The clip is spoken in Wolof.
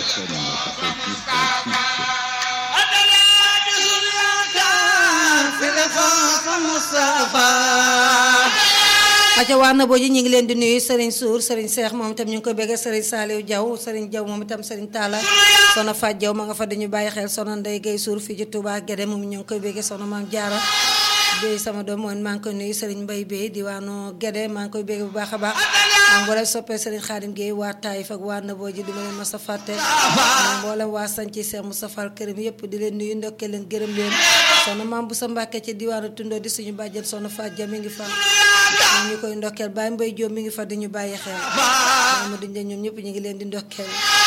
aca waa na booji ñu ngi leen di nuyu Serigne Sour Serigne Cheikh moom itam ñu ngi koy bëgg Serigne Saliou Diaw Serigne Diaw moom itam Serigne Talla sono Fat Diaw ma nga fa dañu bàyyi xel sono Ndeye Gueye Sour fii ci Touba Guédé moom ñu ngi koy bëgg sono Maam Diarra Bey sama doom moom maa ngi koy nuyu Serigne Mbaye Bey diwaanu Guédé maa ngi koy bëgg bu baax a baax am mboolem soppee Serigne Khadim Gueye waa Taïf ak waa na booji di ma leen mas a fàtte mboolem waa Sanci Cheikh Moustapha Karim yëpp di leen nuyu ndokkee leen gërëm leen sono maam bu sa Mbàkke ci diwaanu Tundoo di suñu bàjjen sono Fat Dia mi ngi fa ñu koy ndokkeel Baye Mbaye Diop mi ngi fa di ñu bàyyi xel Amadou Ndiaye ñoom ñëpp ñu ngi leen di ndokkeel